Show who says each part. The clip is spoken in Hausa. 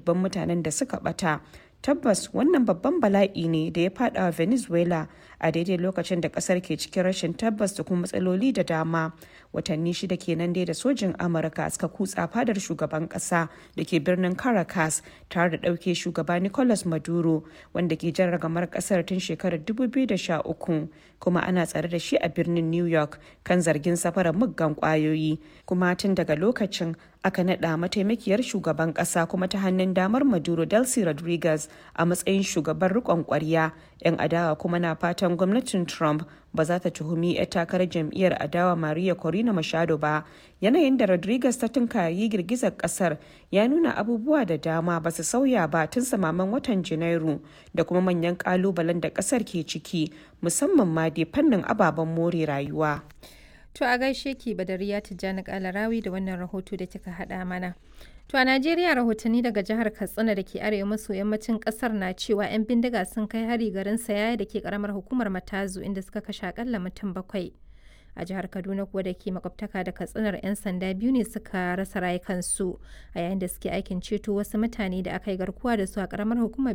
Speaker 1: dubban mutanen da suka bata tabbas wannan babban bala'i ne da ya fada wa venezuela a daidai lokacin da kasar ke cikin rashin tabbas da kuma matsaloli da dama watanni shida kenan dai da sojin amurka suka kutsa fadar shugaban kasa da ke birnin caracas tare da ɗauke shugaba nicolas maduro wanda ke jan ragamar kasar tun shekarar 2013 kuma ana tsare da shi a birnin new york kan zargin safarar muggan kwayoyi kuma tun daga lokacin aka naɗa mataimakiyar shugaban ƙasa kuma ta hannun damar maduro delcy rodriguez a matsayin shugaban riƙon ƙwarya 'yan adawa kuma na fatan gwamnatin trump ba za ta tuhumi 'yar takarar jam'iyyar adawa maria corina machado ba yanayin da rodriguez ta tunkari girgizar kasar ya nuna abubuwa da dama ba su sauya ba tun samaman watan janairu da kuma manyan kalubalen da kasar ke ciki musamman ma dai fannin ababen more rayuwa
Speaker 2: To a gaishe ki Badariya Tijjani Kalarawi da wannan rahoto da kika haɗa mana. To a Najeriya rahotanni daga jihar Katsina da ke arewa maso yammacin ƙasar na cewa 'yan bindiga sun kai hari garin Sayaya da ke karamar hukumar Matazu inda suka kashe akalla mutum bakwai. A jihar Kaduna kuwa da ke makwabtaka da Katsinar 'yan sanda biyu ne suka rasa rayukansu a yayin da suke aikin ceto wasu mutane da aka yi garkuwa da su a karamar hukumar